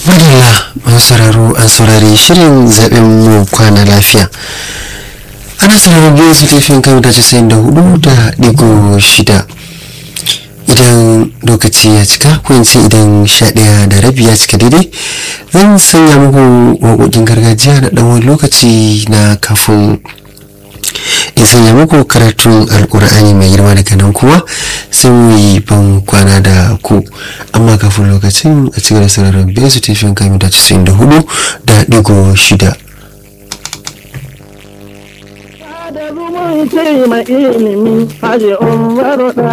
madalla masu sauraro an saurari shirin zaben mu kwana lafiya ana sauraron biyu su tafiyan kan da casa'in da hudu da digo shida idan lokaci ya cika ko in ce idan sha ɗaya da rabi ya cika daidai zan sanya muku waƙoƙin gargajiya na ɗan wani lokaci na kafin in sanya muku karatun alkur'ani mai girma daga nan kuma sai mu yi ban kwana da ku amma kafin lokacin a cikin sararin biyar su tafiyan kamin da casa'in da hudu da digo shida da zumunci mai ilimi haji umaru da